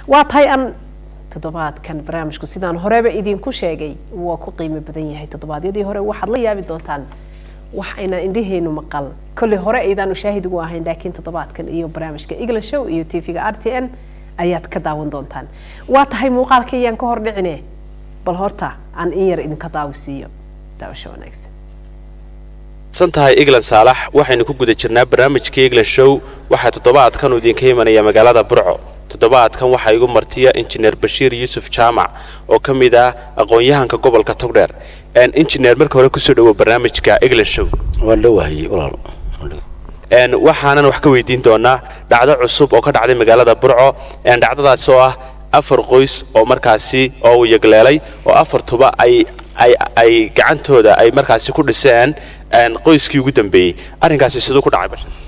waa tahay aan toddobaadkan barnaamijku sidaan horeba idinku sheegay waa ku qiimo badan yahay toddobaadyadii hore waxaad la yaabi doontaan wax aynaan indhaheenu maqal kolley hore aydaanu shaahid ugu ahayn laakiin toddobaadkan iyo barnaamijka england show iyo tv-ga r t n ayaad ka daawan doontaan waa tahay muuqaalka iyaan ka hor dhicine bal horta aan in yar idinka daawisiiyo daawasho wanaagsan san tahay england saalax waxaynu ku guda jirnaa barnaamijka england show waxaa toddobaadkan uu idinka imanaya magaalada burco toddobaadkan waxaa igu martiya injineer bashiir yuusuf jaamac oo ka mid ah aqoon-yahanka gobolka togdheer injineer marka hore kusoo dhawo barnaamijka england show waan dhowahayey walaal waxaanan wax ka weydiin doonaa dhacdo cusub oo ka dhacday magaalada burco dhacdadaas oo ah afar qoys oo markaasi oo uu yagleelay oo afartuba ay ay ay gacantooda ay markaasi ku dhiseen qoyskii ugu dambeeyey arrinkaasi siduu ku dhacay bashar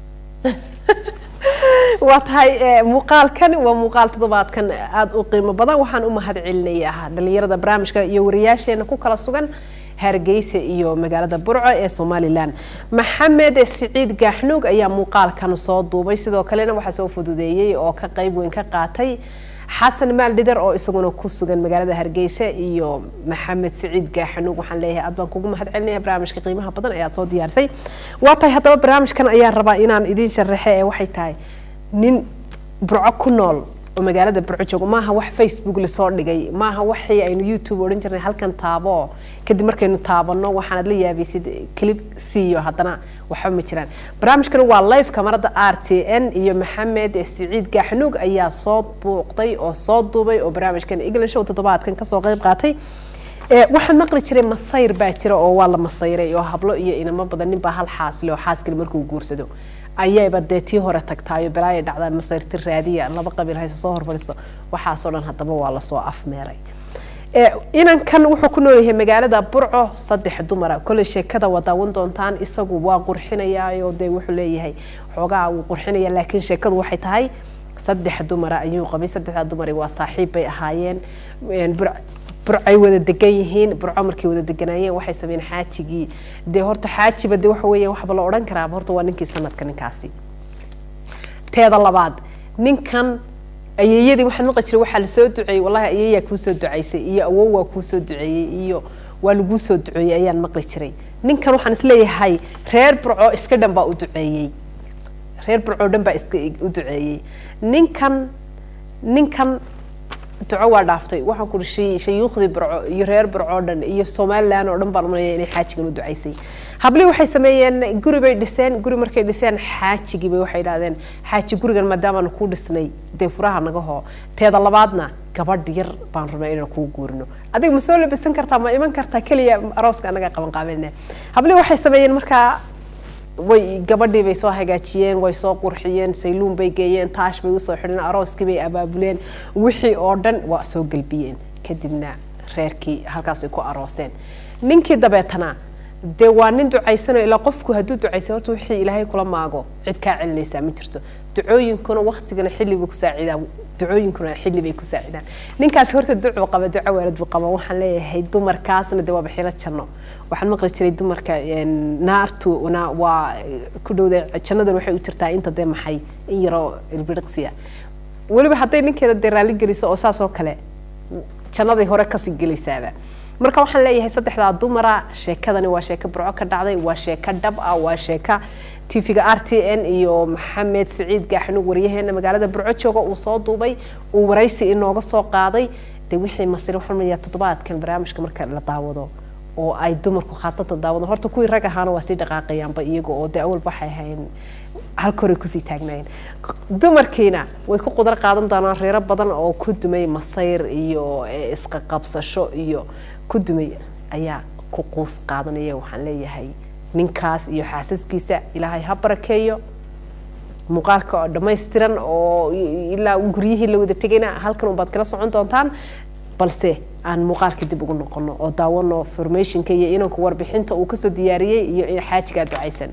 waa tahay muuqaalkan waa muuqaal toddobaadkan aada u qiimo badan waxaan u mahad celinayaa dhalinyarada barnaamijka iyo wariyaasheena ku kala sugan hargeysa iyo magaalada burco ee somalilan maxamed siciid gaaxnuug ayaa muuqaalkan soo duubay sidoo kalena waxaa soo fududeeyey oo ka qeyb weyn ka qaatay xasan maaldhider oo isaguna ku sugan magaalada hargeysa iyo maxamed siciid gaaxanuug waxaan leeyahay aad baan kugu mahad celinaya barnaamijka qiimaha badan ee aad soo diyaarsay waa tahay haddaba barnaamijkan ayaan rabaa inaan idiin sharaxe ee waxay tahay nin burco ku nool oo magaalada burco joogo maaha wax facebook lasoo dhigay maaha waxii aynu youtube odhan jirnay halkan taabo kadib markaynu taabano waxaanad la yaabaysid clip siiyo haddana waxba ma jiraan barnaamijkan waa live kamarada r t n iyo maxamed siciid gaaxnuug ayaa soo buuqday oo soo duubay oo barnaamijkan england show toddobaadkan kasoo qeyb qaatay waxaan maqli jiray masayr baa jira oo waa la masayray oo hablo iyo inamo badan ninbaa hal xaasle oo xaaskale markuu guursado ayayba dee tii hore tagtaayo balaaya dhacdaan masayrti raadiya laba qabiil hayse soo horfadhiisto waxaasoo dhan haddaba waa lasoo afmeeray inankan wuxuu ku noolyahay magaalada burco saddex dumara kolley sheekada waa daawan doontaan isagu waa qurxinayaa dee wuxuu leeyahay xoogaa wuu qurxinaya laakiin sheekadu waxay tahay saddex dumara ayuu qabay saddexdaa dumari waa saaxiib bay ahaayeen burcay wada degan yihiin burco markay wada deganaayeen waxay sameeyeen xaajigii dee horta xaajiba dee waxa weeye waxba la odhan karaaba horta waa ninkii sanadka ninkaasi teeda labaad ninkan ayeeyadii waxaan maqli jiray waxaa lasoo duceeyey wallahi ayeeyaa kuusoo ducaysay iyo awow waa kuusoo duceeyey iyo waa laguu soo duceeyey ayaan maqli jiray ninkan waxaan isleeyahay reer burco iska dhan baa u duceeyey reer burco dhan baa iska u duceeyey ninkan ninkan duco waa dhaaftay waxaan ku uri shayuukhdii burco iyo reer burco dhan iyo somalilan oo dhan baan umalaya inay xaajigan u ducaysay hablii waxay sameeyeen guri bay dhiseen guri markay dhiseen xaajigii bay waxay idhahdeen xaaji gurigan maadaamaanu kuu dhisnay dee furaha naga hoo teeda labaadna gabadh yar baan rabnaa inaan kuu guurino adiga ma soo labisan kartaa ma iman kartaa keliya arooska anaga qaban qaabinne hablii waxay sameeyeen markaa way gabadhii bay soo hagaajiyeen way soo qurxiyeen sayluun bay geeyeen taash bay usoo xidheen arooskii bay abaabuleen wixii oo dhan waa soo gelbiyeen kadibna reerkii halkaasay ku arooseen ninkii dabeetana dee waa nin ducaysanayo ilaa qofku hadduu ducaysay horta wixii ilaahay kula maago cid kaa celinaysaa ma jirto ducooyinkuna waktigana xilli buu ku saacidaa ducooyinkuna xilli bay ku saacidaan ninkaasi horta ducuu qaba duco waalid buu qaba waxaan leeyahay dumarkaasna dee waa baxilo janno waxaan maqli jiray dumarka naartu waa ku dhowda jannadan waxay u jirtaa inta dee maxay in yaroo ilbiriqsiya weliba hadday ninkeeda dee raalli geliso oo saas oo kale jannaday hore kasii gelaysaaba marka waxaan leeyahay saddexdaa dumara sheekadani waa sheeko burco ka dhacday waa sheeko dhab ah waa sheeka tv-ga r t n iyo maxamed siciid gaaxnuug waryaheena magaalada burco jooga uu soo duubay uu waraysi inooga soo qaaday dee wixii masir waxaan leeyahay toddobaadkan barnaamijka marka la daawado oo ay dumarku khaasatan daawadaan horta kuwii rag ahaana waa sii dhaqaaqayaanba iyaga oo dee awalba waxay ahayn halka hore kusii taagnaayeen dumarkiina way ku qudar qaadan doonaan reero badan oo ku dumay masayr iyo isqa qabsasho iyo ku dumay ayaa ku quus qaadanaya waxaan leeyahay ninkaas iyo xaasaskiisa ilaahay ha barakeeyo muuqaalka oo dhammaystiran oo ilaa guryihii la wada tegayna halkan unbaad kala socon doontaan balse aan muuqaalka dib ugu noqono oo daawano formationka iyo inanku warbixinta uu kasoo diyaariyey iyo xaajigaa ducaysan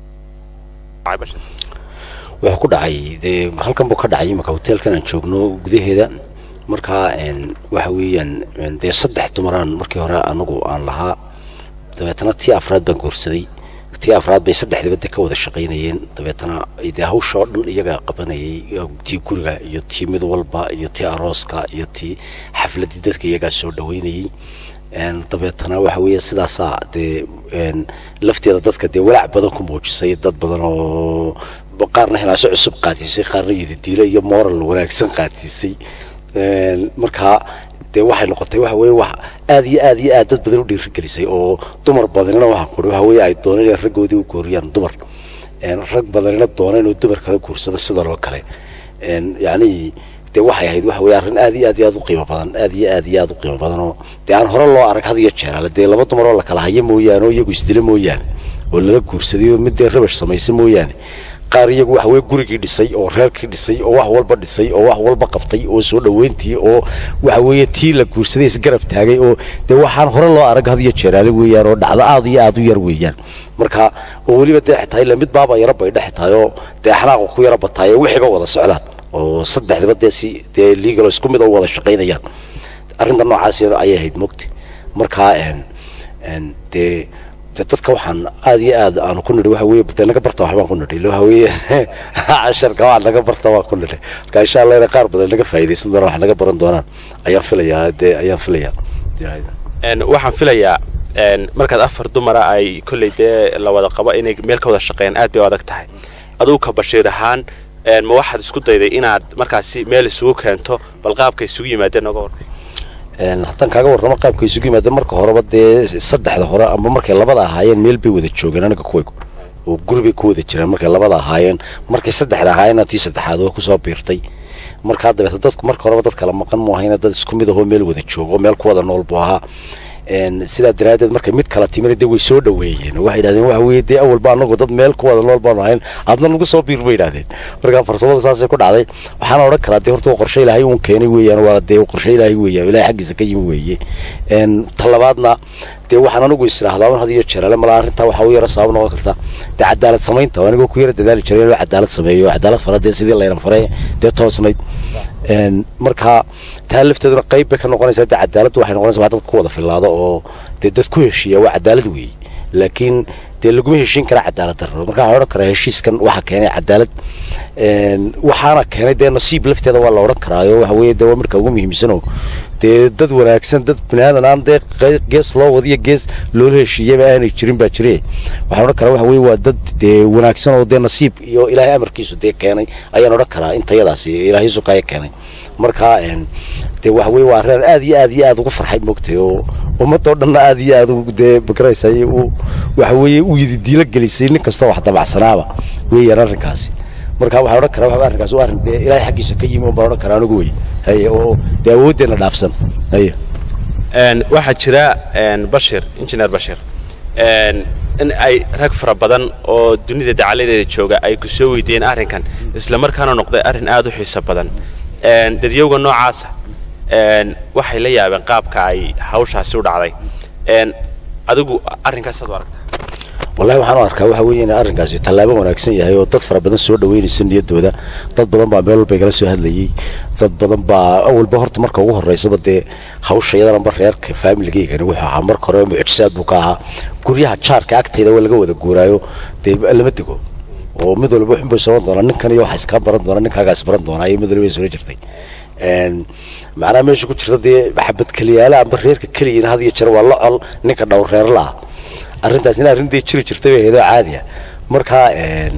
wuxuu ku dhacay dee halkan buu ka dhacay imika hoteelkan aan joogno gudaheeda markaa waxa weeyaan dee saddex dumaraan markii hore anagu aan lahaa dabeetana tii afraad baan guursaday tii afraad bay saddexdiba de ka wada shaqaynayeen dabeetana dee hawsha oo dhan iyagaa qabanayay tii guriga iyo tii mid walba iyo tii arooska iyo tii xafladii dadka iyagaa soo dhaweynayay dabeetana waxa weeye sidaasaa dee lafteeda dadka dee walaac badan ku muujisay dad badan oo qaarna hinaaso cusub qaadsiisay qaarna yididiilo iyo moral wanaagsan qaadsiisay markaa dee waxay noqotay waxa weye wax aad iyo aad iyo aad dad badan u dhiirigelisay oo dumar badanina waxaan kuri waxa weye ay dooneen inay raggoodii u gooriyaan dumar rag badanina doona inuu dumar kala guursado sidan oo kale yacni dee waxay ahayd waxa weye arrin aad iyo aad iyo aad u qiimo badan aad iyo aad iyo aad u qiimo badan oo dee aan hore loo arag had iyo jeer ale dee laba dumar oo la kala hayo mooyaane oo iyagu isdila mooyaane oo lala guursaday oo mid dee rabash samaysa mooyaane qaar iyagu waxa weye gurigii dhisay oo reerkii dhisay oo wax walba dhisay oo wax walba qabtay oo soo dhaweyntii oo waxa weeye tii la guursaday isgarab taagay oo dee waxaan hore loo arag had iyo jeeraale weeyaan oo dhacdo aad iyo aad u yar weeyaan marka oo weliba dee xitaa ila mid baaba yaro baydhe xitaa oo dee xanaaqu ku yaro bataay wixiiba wada socdaan oo saddexdaba dee si dee legal isku mid oo wada shaqaynayaan arrinta noocaas ayay ahayd mogti marka dee de dadka waxaan aad iyo aad aanu ku nidhi waxa weye de naga barta waxbaan ku nidhi waxa weeye casharka waa naga barta waan ku nidhi marka insha allah inay qaar badan naga faa'iidaysan doonaan wax naga baran doonaan ayaan filayaa dee ayaan filayaa waxaan filayaa markaad afar dumara ay kolley dee la wada qabo inay meel ka wada shaqeeyaan aad bay u adag tahay adugu ka bashiir ahaan ma waxaad isku dayday inaad markaasi meel isugu keento bal qaabka isugu yimaadeen nooga warkay haddaan kaaga warramo qaabka isugu yimaada marka horeba dee saddexda hore ama markay labada ahaayeen meel bay wada joogeen aniga kuwaygu oo guri bay ku wada jireen markay labada ahaayeen markay saddexda ahaayeenna tii saddexaad waa kusoo biirtay markaa dabeeta dadku marka horeba dad kala maqan mu ahayna dad isku mid ahoo meel wada joogo meel ku wada nool buu ahaa sidaa daraaddeed markay mid kala timina dee way soo dhaweeyeen waxay yidhahdeen waxa weeye dee awalba anagu dad meel ku wada nool baanu ahayn adna nagu soo biir bay yidhahdeen markaa farsamada saasay ku dhacday waxaana odhan karaa dee horta qorshe ilaahay uun keenay weeyaan waa dee qorshe ilaahay weeyaan ilaahay xaggiisa ka yimi weeye talabaadna dee waxaan anigu is idhaahdaa un had iyo jeerale malaa arrintaa waxaa u yara sabab noqon karta dee cadaalad samaynta oo anigoo ku yara dadaali jiray inuu cadaalad sameeyo cadaalad fara dee sidii laynan faray dee toosnayd marka taa lafteeduna qayb bay ka noqonaysaa dee cadaaladdu waxay noqonaysaa wax dadka ku wada filaado oo dee dad ku heshiiya waa cadaalad weeye laakiin dee laguma heshiin karaa cadaalad darro marka waxaan odhan karaa heshiiskan waxa keenay cadaalad waxaana keenay dee nasiib lafteeda waa la odhan karaayo waxa weeye dee waa marka ugu muhiimsanoo dee dad wanaagsan dad binaadan aan dee gees loo wadiyo gees loola heshiiyaba aanay jirin baa jire waxaan odhan karaa waxa weeye waa dad dee wanaagsan oo dee nasiib iyo ilaahay amarkiisu dee keenay ayaan odhan karaa intayadaasi ilaahay sukaya keenay marka dee waxa weye waa reer aad iyo aad iyo aad ugu farxay moogtay oo ummadoo dhanna aad iyo aad dee magaraysaay u waxa weeye u yididiilo gelisay nin kastoo wax dabacsanaaba weeyaan arrinkaasi marka waxaan odhan karaa waxa arrinkaas waa arrin dee ilaahay xaggiisa ka yimi un baan odhan karaa anigu wey haye oo dee awooddeena dhaafsan haye waxaa jira bashir injineer bashir in ay rag fara badan oo dunida dacaladeeda jooga ay ku soo weydiiyeen arrinkan isla markaana noqday arrin aad u xiiso badan dadyowga noocaasa waxay la yaabeen qaabka ay hawshaasi u dhacday adigu arrinkaasaad u aragtaa wallahi waxaan u arkaa waxa weeye in arrinkaasi tallaabo wanaagsan yahay oo dad fara badan soo dhaweynaysa niyaddooda dad badan baa meel walba igala soo hadlayay dad badan baa awalba horta marka ugu horreysaba dee hawsha iyadanaba reerka faamiligeygan wuxuu ahaa marka hore mucjisaad buu ka ahaa guryaha jaarka agtayda waa laga wada guuraayo dee lama dego oo mid walba wuxun bay soban doonaa ninkan iyo waxa iskaa baran doonaa ninkaagaas baran doonaa iyo mid walba soo jirtay macnaha meesha ku jirta dee xabad keliyaala amba reerka keliyiina had iyo jeer waa la col ninka dhowr reer la ah arrintaasina arrin dee jiri jirtay bay ahayd oo caadi ah markaa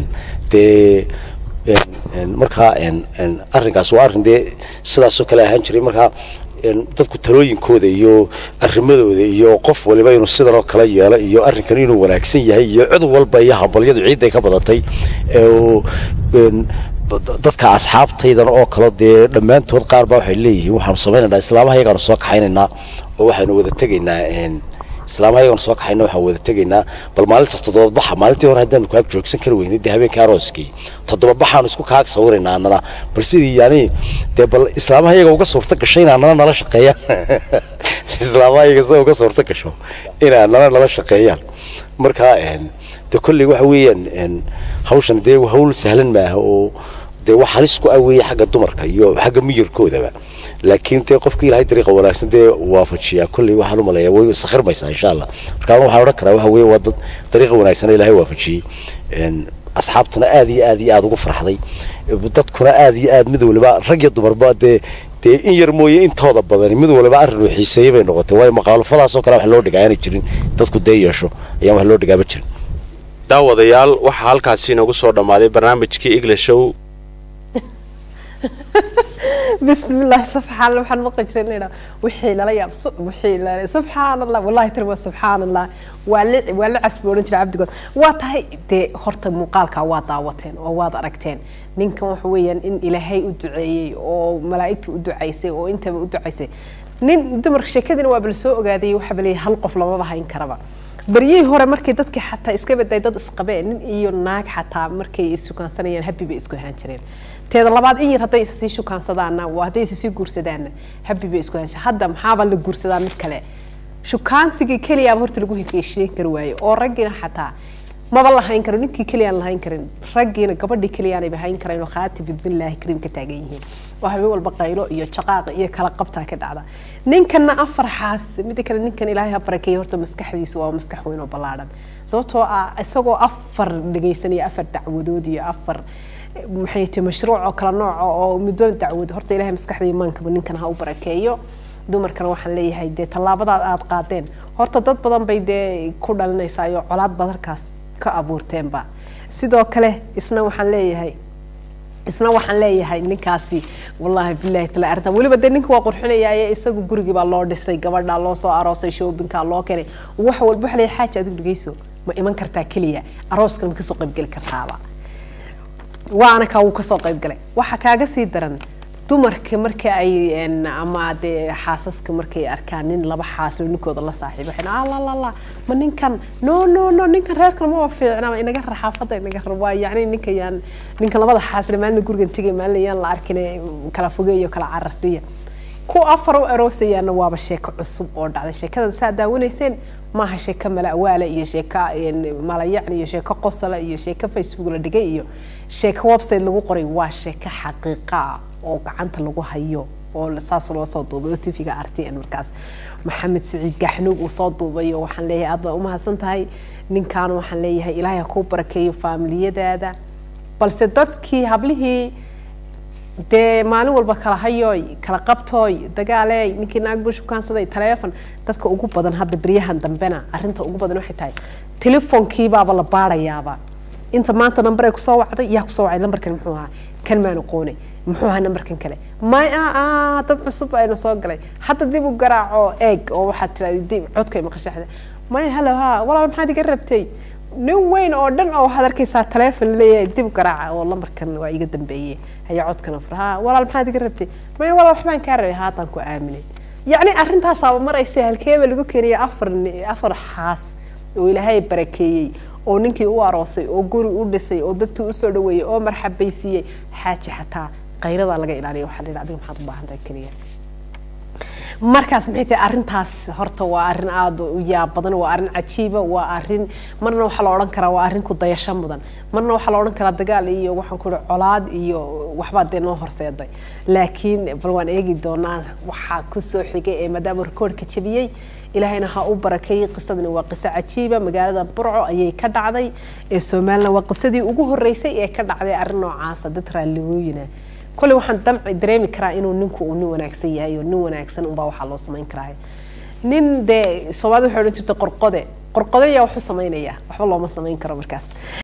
dee markaa arrinkaas waa arrin dee sidaasoo kale ahaan jiray markaa dadku talooyinkooda iyo arrimadooda iyo qof waliba inuu sidanoo kale yeelo iyo arrinkan inuu wanaagsan yahay iyo cid walba iyo hambalyadu ciidday ka badatay dadka asxaabtaydan oo kale dee dhammaantood qaar baa waxay leeyihiin waxaanu samaynaynaa islaamaha iyagaanu soo kaxaynaynaa oo waxaynu wada tegaynaa islaamaha iyagaanu soo kaxayna waxaan wada tegaynaa bal maalinta toddoba baxa maalintii hore haddaanu kaag joogsan kari weynay dee habeenkii arooskii toddoba baxaanu isku kaag sawiraynaa annana bal sidii yani dee bal islaamaha iyaga uga suurta gasho in annana nala shaqeeyaan islaamaha iyaga sida uga suurta gasho in annana nala shaqeeyaan marka dee kolley waxa weeyaan hawshan dee hawl sahlan maaha oo dee wax halis ku aweeye xagga dumarka iyo xagga miyirkoodaba laakiin dee qofka ilaahay dariiqa wanaagsan dee waafajiyaa kolley waxaan u maleeyaa way sakhirmaysaa insha allah marka anu waxaan odhan karaa waxa weeye waa dad dariiqa wanaagsan ilaahay waafajiyey asxaabtuna aad iyo aad iyo aad ugu farxday dadkuna aad iyo aad mid waliba rag iyo dumarba dee dee in yar mooye intooda badani mid waliba arrin uu xiiseeyey bay noqotay waayo maqaalufadaasoo kale wax loo dhigaa aanay jirin dadku dee yeesho ayaan wax loo dhigaaba jirin daawadayaal waxaa halkaasi inoogu soo dhammaaday barnaamijkii english show بسم الله سبحان الله waxaan maqli jiray inay wixii lala yaab wixii la subxaan allah wallahi tiri waa subxaan allah waa la waa la casboonin jiray cabdigood waa tahay dee horta muuqaalka waa daawateen oo waad aragteen ninkan waxa weeyaan in ilaahay u duceeyey oo malaa'igtu u ducaysay oo intaba u ducaysay nin dumarka sheekadina waa bal soo ogaaday waxa bal hal qof lamaba hayn karaba baryihii hore markay dadkii xataa iska baday dad isqabeen nin iyo naag xataa markay isukaansanayaan habi bay isku ahaan jireen teeda labaad in yar hadday isa sii shukaansadaan hadday isa sii guursadaanna habi bay isku ahaan hadda maxaaba la guursadaa mid kale shukaansigii keliyaaba horta lagu heshiin kari waaye oo raggiina xataa maba lahayn karo ninkii keliyaan lahayn karin raggiina gabadhii keliyaanayba hayn karayn oo khaati bidbillaahi kariim ka taagan yihiin oo habeen walba qaylo iyo jaqaaqa iyo kala qabtaa ka dhacda ninkana afar xaas mida kale ninkan ilaahay ha barakeeya horta maskaxdiisu waa maskax weyn oo ballaadhan sababtoo ah isagoo afar dhegaysanaya afar dacwadood iyo afar maxay tahay mashruuc oo kala nooca oo midba dacwad horta ilaahay maskaxda imaankaba ninkan ha u barakeeyo dumarkana waxaan leeyahay dee tallaabadaad aada qaadeen horta dad badan bay dee ku dhalinaysaa iyo colaad badarkaas ka abuurteenba sidoo kale isna waxaan leeyahay isna waxaan leeyahay ninkaasi wallaahi bilaahi tala arrintan weliba dee ninka waa qurxinayaaye isagu gurigii baa loo dhisay gabadhaa loo soo aroosay shoobinkaa loo keenay wax walba waxa leeyahay xaaji adigu dhegeyso ma iman kartaa keliya arooskana ma kasoo qaybgeli kartaaba waana kaa wuu kasoo qaybgalay waxa kaaga sii daran dumarka marka ay ama dee xaasaska markay arkaan nin laba xaas oo ninkooda la saaxiibo waxay alalala ma ninkan no no no ninkan reerkan ma fiicna inaga rar xaafadda inaga rar waa yacni ninka yaan ninkan labada xaasle maalina gurigan tegay maalina yaan la arkin kala fogeeyo kala cararsiiya ku afar u aroosayaana waaba sheeko cusub oo dhacday sheekadan saa daawanayseen maaha sheeko mala'waale iyo sheeko malayacni iyo sheeko qosala iyo sheeko facebook la dhigay iyo sheeko website lagu qoray waa sheeko xaqiiqa ah oo gacanta lagu hayo oo saas loo soo duubay oo tv-ga r t n markaas maxamed siciid gaxnuug uu soo duubay oo waxaan leeyahay aad baa umahadsan tahay ninkaana waxaan leeyahay ilaahay ha kuu barakeeyo faamiliyadaada balse dadkii hablihii dee maalin walba kala hayooy kala qabtooy dagaaleey ninkii naag buu shukaansaday taleefon dadka ugu badan hadda beryahan dambena arrinta ugu badan waxay tahay telefoonkiibaaba la baarayaaba inta maanta namber ay kusoo wacday yaa kusoo wacay nambarkan muxuu ahaa kan maan aqoonay muxuu ahaa nambarkan kale may a dad cusub ayna soo galay hadda dib u garaaco eeg oo waxaad tiraada dib codkay maqashaxda may halo ha walaal maxaad iga rabtay nin weyn oo dhan oo waxaad arkaysaa taleefon leeyahay dib garaaca oo lambarkan waa iga dambeeyey haya codkana fur ha walaal maxaad iga rabtay may walaal waxbaan kaa rabay haatan ku aaminay yacni arrintaasaaba maraysa halkeeba lagu keenaya afar afar xaas oo ilaahay barakeeyey oo ninkii u aroosay oo guri u dhisay oo dadkii usoo dhaweeyey oo marxabaysiiyey xaaji xataa qayradaa laga ilaaliya waxaa la yidhi adiga maxaad u baahan tahay keliya markaas maxay tahay arrintaas horta waa arrin aada u yaab badan waa arrin cajiiba waa arrin marna waxaa la odhan karaa waa arrin ku dayasho mudan marna waxaa la odhan karaa dagaal iyo waxaan ku ihi colaad iyo waxbaa dee noo horseeday laakiin bal waan eegi doonaa waxaa kusoo xigay ee maadaama rekoordka jabiyey ilaahayna ha u barakeeyey qisadani waa qiso cajiiba magaalada burco ayay ka dhacday ee somalilan waa qisadii ugu horeysay ee ka dhacday arrin noocaasa dad raalligooyina kolley waxaan damci dareemi karaa inuu ninku uu nin wanaagsan yahay oo nin wanaagsan unbaa waxaa loo samayn karaa nin dee soomaalida waxay odhan jirtay qorqode qorqode yaa wax u samaynaya waxba looma samayn karo markaas